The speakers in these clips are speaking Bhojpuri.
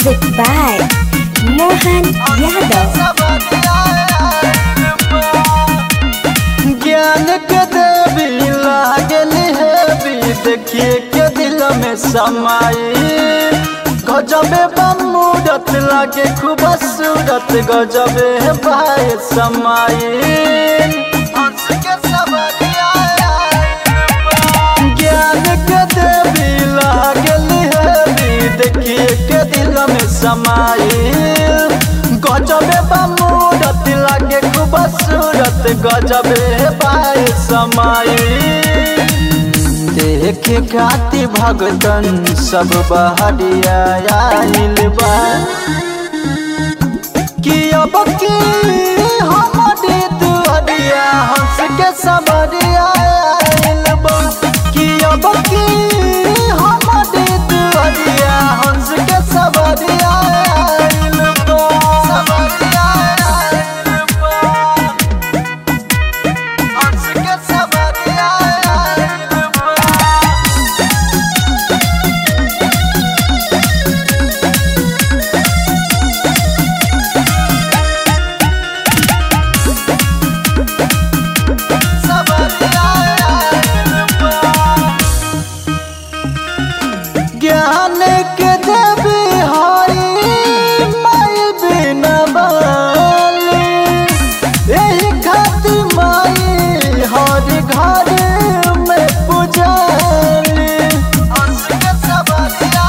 Music by Mohan Yadav. ज्ञान के देवी लागल है भी देखिए के दिल में समाई गजबे बमूरत लागे खूब सूरत गजबे है भाई समाई हंस के सवरिया ज्ञान के देवी लागल है भी देखिए के दिल में समाई गजबे बमूरत लागे खूब सूरत गजबे पाए समाई देख खाती भगतन सब बहरिया आइल बा कि अब की हमारे दुआरिया हंस के सबरिया आइल बा कि अब की हमारे दुआरिया हंस के सबरिया आइल बा सबरिया आइल बा हंस के सबरिया आइल बा ज्ञान के देवी हरी माई बिना बाली एही खातिर माई हर घर में पुजाली हंस के सवारी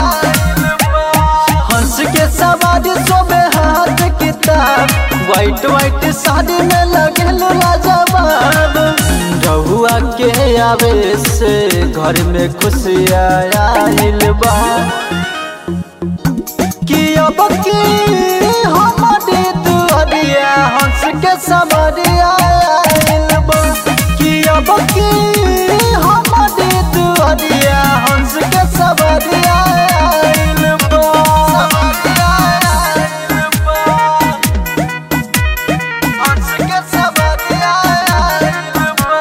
हंस के सवारी सोबे हाथ किताब वाइट वाइट साड़ी में लगल लाजवाब रहुआ के आवे से घर में खुशियाँ आइल बा कि अब की हमारे दुआरिया हंस के सवरिया आइल बा कि अब की हमारे दुआरिया हंस के सवरिया आइल बा सवरिया आइल बा हंस के सवरिया आइल बा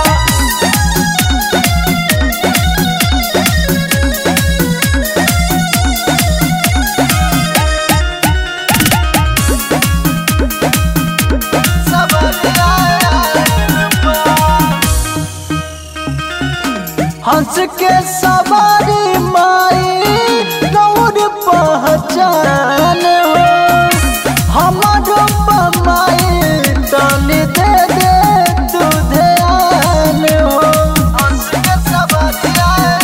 हंस के सवारी माई गौर पहचान हो हमारो माई तनी दे दे तू ध्यान हो हंस के सवारी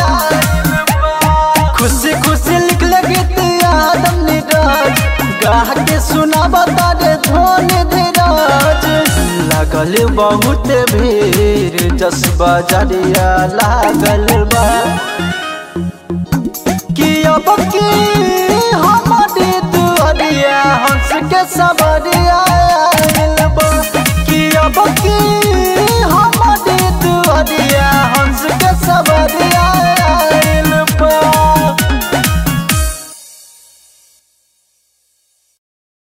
खुशी खुशी लिख लगे आदम निराज गाह के सुना बता दे धोनी धीराज लागल बहुत भीड़ जसबा जरिया लागल बा कि अब की हमारी दुआरिया हंस के सवरिया